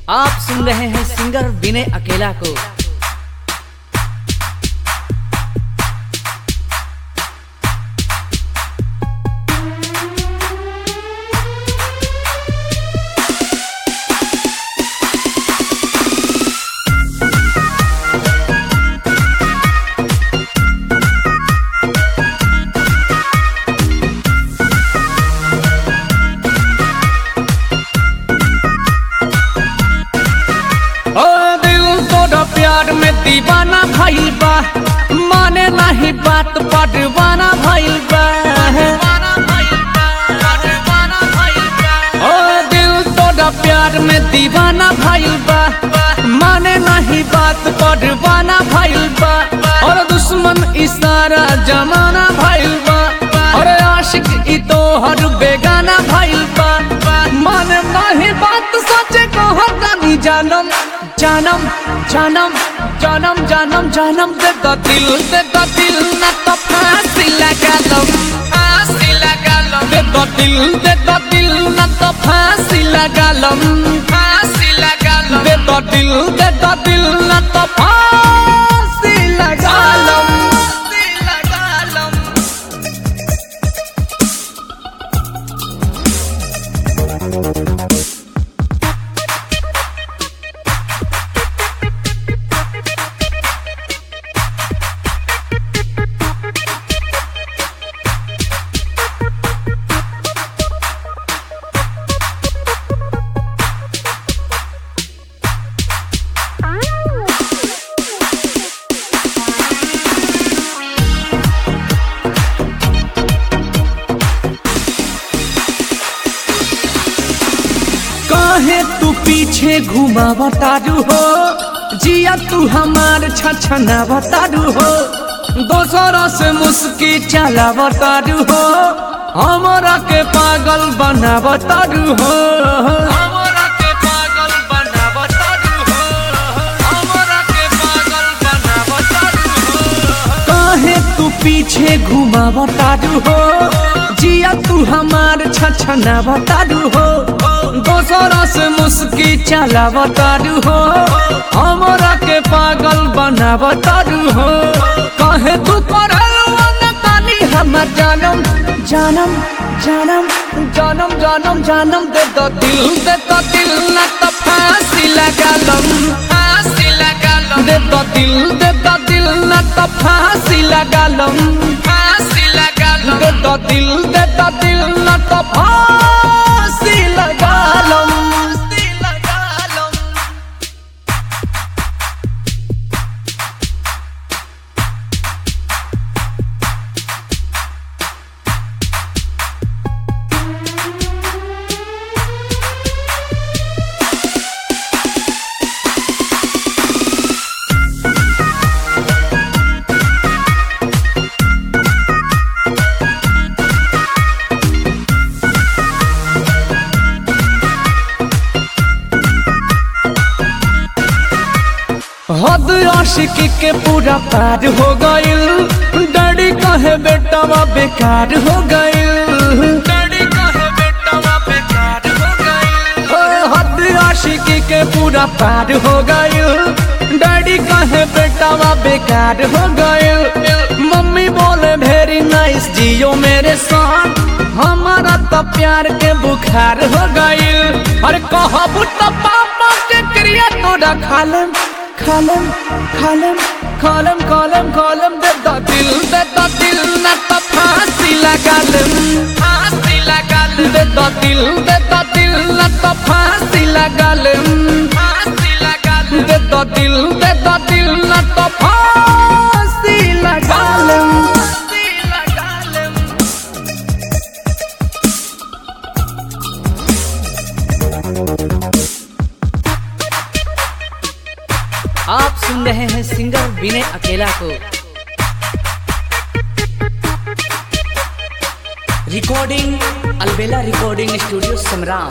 आप सुन रहे हैं सिंगर विनय अकेला को ओ दिल तोरा प्यार में दीवाना भइल बा माने नहीं बात पटवाना भइल बा ओ दिल तोरा प्यार में दीवाना भइल बा माने नहीं बात पटवाना भइल बा और दुश्मन इशारा जमाना भइल बा और आशिक ई तो हर बेगाना भइल बा माने नहीं बात सोचे को हटानी जानम जानम जानम जानम जानम जानम दे द दिल दे द दिल ना तो फांसी लगा लो फांसी लगा लो दे द दिल दे द दिल ना तो फांसी लगा लो फांसी लगा लो दे द दिल दे द दिल ना तो फांसी लगा लो फांसी लगा लो काहे तू पीछे घुमा बतारू हो जिया तू हमार छछना बतारू हो दोसरा से मुस्की चला बतारू हो हमारा के पागल बना बतारू हो हमारा के पागल बना बतारू हो हमारा के पागल बना बतारू हो काहे तू पीछे घुमा बतारू हो जिया तू हमार छछना बतारू हो दोसरा से मुस्की चला बतारू हो हमारा के पागल बना बतारू हो काहे तू करल न तानी हमर जानम जानम जानम जानम जानम जानम दे दो दिल दे दो दिल न तो फांसी लगा लो फांसी लगा लो दे दो दिल दे दो दिल न तो फांसी लगा लो फांसी लगा लो दे दो दिल दे दो दिल न तो फांसी लगा लो फांसी लगा लो हद आशिकी के पूरा पार हो गइल डैडी कहे बेटावा बेकार हो गइल डैडी कहे बेटावा बेकार हो गइल ओए हद आशिकी के पूरा पार हो गइल डैडी कहे बेटावा बेकार हो गइल मम्मी बोले वेरी नाइस जियो मेरे साथ हमारा तो प्यार के बुखार हो गइल अरे कहबू तो पापा के क्रिया तोड़ा खालम खालम खालम खालम खालम खालम दे दा दिल दे दा दिल ना तो फांसी लगा लम फांसी लगा लम दे दा दिल दे दा दिल ना तो फांसी लगा लम फांसी लगा लम दे दा दिल दे दा दिल ना तो फांसी लगा लम फांसी लगा लम आप सुन रहे हैं सिंगर विनय अकेला को रिकॉर्डिंग अलबेला रिकॉर्डिंग स्टूडियो समराम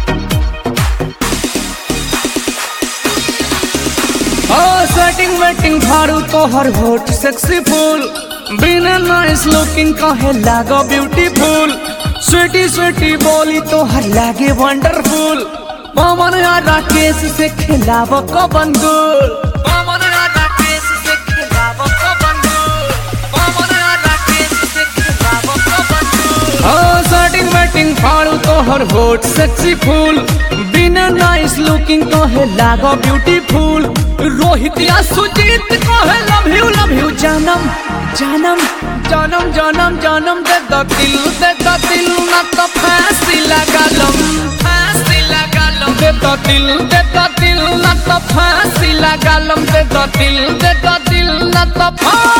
सेटिंग वेटिंग फाड़ू तोहर होठ सेक्सी फूल बिना नाइस लुकिंग कहे लागो ब्यूटीफुल स्वीटी स्वीटी बोली तोहर लागे वंडरफुल पवन या राकेश से खिलाव कबन गुल पवन या राकेश से खिलाव कबन गुल पवन या राकेश से खिलाव कबन गुल ओ सेटिंग वेटिंग फाड़ू तोहर होठ सेक्सी फूल बिना नाइस लुकिंग कहे लागो ब्यूटीफुल रोहित या सुजीत कहे लव यू लव यू जानम जानम जानम जानम जानम दे द दिल दे द दिल ना तो फांसी लगा लम फांसी लगा लम दे द दिल दे द दिल ना तो फांसी लगा लम दे द दिल दे द दिल ना तो फांसी